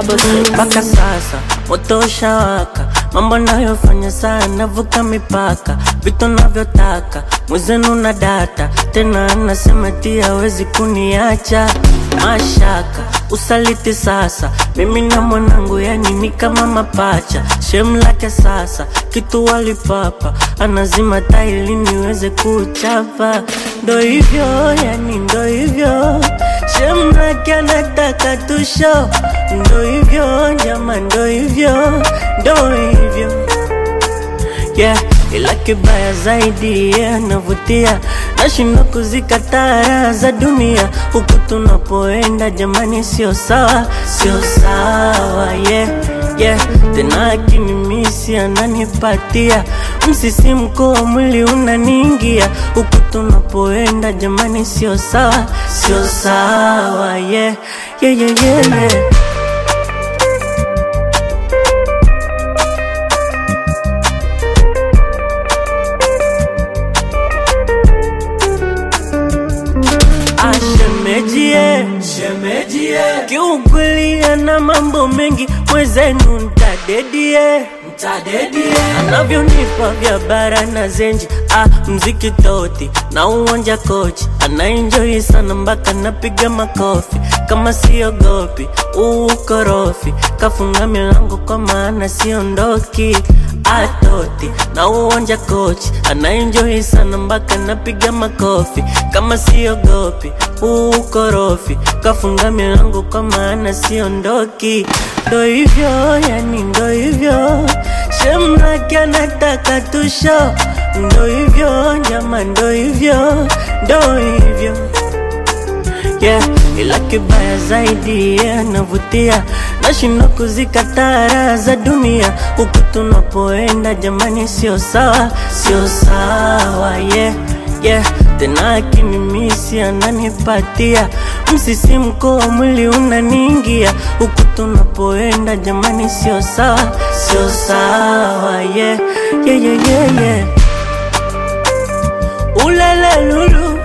mpaka sasa moto ushawaka, mambo nayofanya sana vuka mipaka, vitu navyotaka mwezenu na data tena, anasema tia hawezi kuniacha mashaka usaliti sasa, mimi na mwanangu yani ni kama mapacha, shem lake sasa kitu walipapa, anazima taili niweze kuchapa, ndo hivyo yani ndo hivyo shem lake anataka tusho, ndo hivyo nyama, ndo hivyo ndo hivyo yeah, ila kibaya zaidi yeah, anavutia nashindwa kuzikataa raha za dunia huku tunapoenda jamani, sio sawa, sio sawa yeah, yeah. Tena akinimisi ananipatia msisimko wa mwili unaniingia huku tunapoenda jamani, sio sawa, sio sawa yeah, yeah, yeah, yeah, yeah. Ashemejie, Shemejie, kiukweli ana mambo mengi, mwezenu ntadedie mtadedie, anavyonipa vya bara na zenji ah, mziki toti na uwanja kochi anaenjoi sana mpaka napiga makofi kama siogopi uukorofi kafunga milango kwa maana siondoki atoti na uwanja kochi anaenjoi sana mpaka napiga makofi kama siogopi uukorofi kafunga milango kwa maana siondoki ndo hivyo yani ndo hivyo Shemlake anataka tusho, ndo hivyo nyama, ndo hivyo, ndo hivyo yeah. Ila kibaya zaidi yeah, anavutia nashindwa kuzikataa raha za dunia huku tunapoenda jamani, sio sawa, sio sawa yeah, yeah. Tena akinimisi ananipatia msisimko wa mwili unaniingia huku tunapoenda jamani, sio sawa, sio sawa yeah, yeah, yeah, yeah, yeah. Ulala lulu,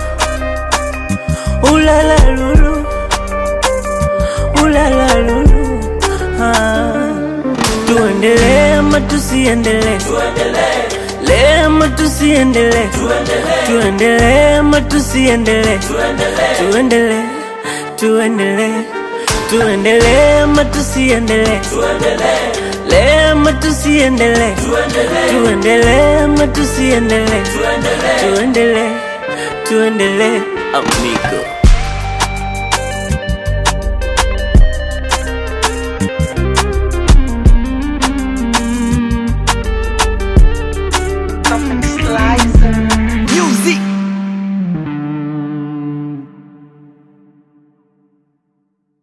ulala lulu, ulala lulu ah. Tuendelee ama tusiendelee? tuendelee, Tuendelee ama tusiendelee? tuendelee, Tuendelee ama tusiendelee? tuendelee, Tuendelee, tuendelee, tuendelee ama tusiendelee? tuendelee, Tuendelee ama tusiendelee? tuendelee, Tuendelee ama tusiendelee? tuendelee. Tuendelee, tuendelee, amigo.